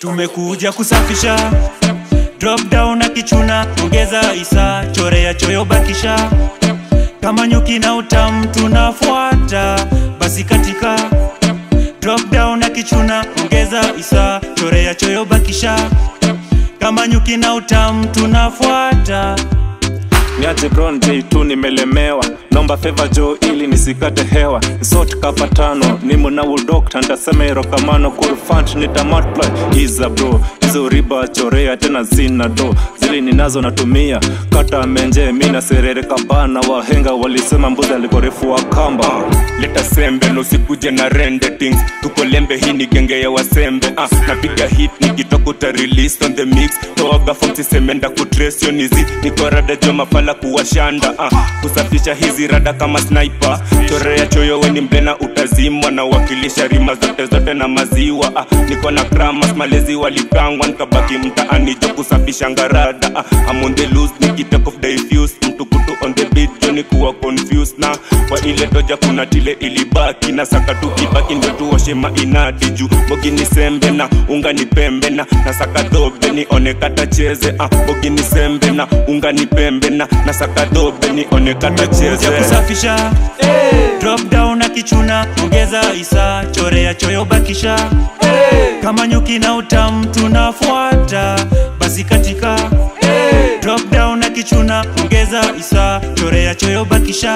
tumekuja kusafisha drop down na kichuna ongeza isa chorea choyo bakisha kama nyuki na utamu tunafuata basi katika drop down na kichuna ongeza isa chorea choyo bakisha kama nyuki na utamu tunafuata niaje bron j2 nimelemewa nomba feva jo ili nisikate hewa sot kapa tano nimo na udokta ntasema irokamano kurfant nitamultiply iza bro hizo riba chorea tena zina do zili ninazo natumia kata menje mina serere kabana wahenga walisema mbuzi alikorefu wa kamba leta sembe nusikuje na rende things tuko lembe hii ni genge ya wasembe ah, napiga hit nikitoka uta release on the mix toaga fomsi semenda kutresio nizi niko rada jo mafala kuwashanda ah, kusafisha hizi rada kama sniper chorea choyo weni mblena utazimwa na wakilisha rima zote zote na maziwa ah, niko na kramas malezi walipangwa nikabaki mtaani jo kusafisha ngarada ah, I'm on the loose nikitake off diffuse mtu kutu on the beat jo ni kuwa confused na kwa ile doja kuna tile ilibaki na saka tukibaki ndo tuoshe mainadi juu bogi ni sembe na unga ni pembe na na saka dobe ni onekata cheze ah, bogi ni sembe na unga ni pembe na na saka dobe ni onekata cheze ya kusafisha drop down na kichuna ongeza isa chorea choyo bakisha kama nyuki na utamu tunafuata basi katika drop down na kichuna ongeza isa chorea choyo bakisha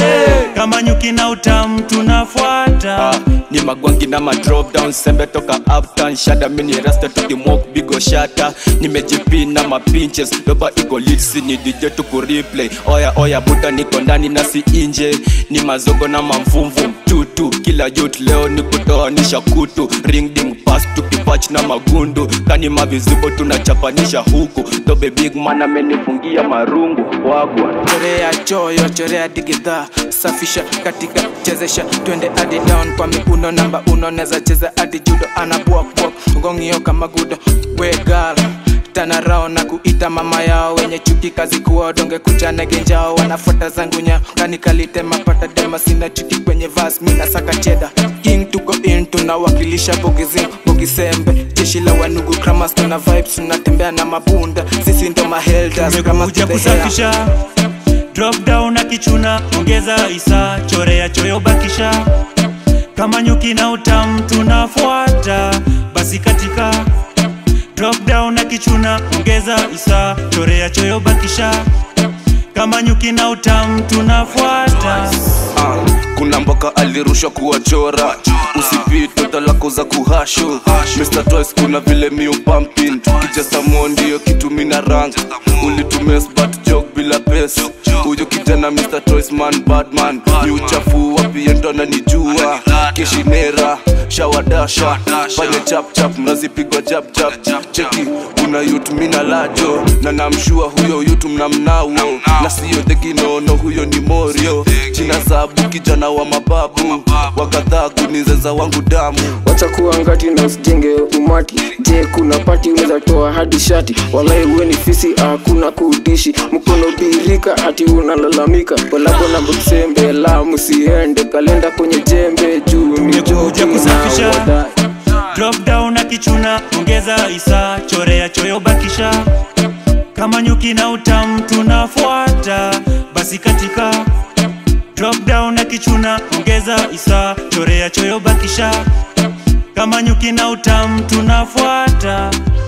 kama nyuki na utamu tunafuata ni magwangi na madrop down sembe toka uptown shada mini rasta tukimok bigo shata nimejipina mapinches doba iko litsi ni dj tuku replay oya oya buta niko ndani na si inje ni mazogo na mamvumvu tutu kila youth leo ni kutoanisha kutu ring ding pass tukipach na magundu kani mavizibo tunachapanisha huku dobe big man amenifungia marungu wagwa chorea choyo chorea digidha safisha katika chezesha twende hadi down kwa mikuno namba uno neza cheza hadi judo anabwakbwak ngongio kama gudo wegal tanarao na kuita mama yao wenye chuki kazi kuwa donge kuchana genjao wanafuata zangu nya kanikalite mapata dema sina chuki kwenye vas mina saka cheda king tuko in tunawakilisha bogizim bogisembe jeshi la wanugu kramas tuna vibes tunatembea na mabunda sisi ndo maheldas kramas tumekuja to the hair. kusafisha drop down na kichuna ongeza isa chorea choyo bakisha kama nyuki na utamu tunafuata basi katika drop down na kichuna ongeza isa chorea choyo bakisha kama nyuki na utamu tunafuata Ah, kuna mboka alirushwa kuwachora usipito talako za kuhasho Mr. Twice kuna vile miu pumping kijasamo ndio kitu mina rank ulitumia sbat joke bila pesa huyo kijana Mr. Twice man badman ni uchafu wapi endo ananijua kishinera shawadasha fanya chap chap mnazipigwa jab jab cheki kuna yutu mina lajo na namshua huyo yutu mnamnao na siyo dheginono huyo ni morio jina zabu kijana wa mababu wakadhaa kunizeza wangu damu wacha kuwa ngati na usijenge umati je kuna pati unaweza toa hadi shati walai uwe ni fisi hakuna kudishi mkono birika hati unalalamika walabo na msembe la msiende kalenda kwenye jembe juu ni Tumekuja joki kusafisha. na wadai drop down na kichuna ongeza isa chorea choyo bakisha kama nyuki na utamu tunafuata basi katika drop down na kichuna ongeza isa chorea choyo bakisha kama nyuki na utamu tunafuata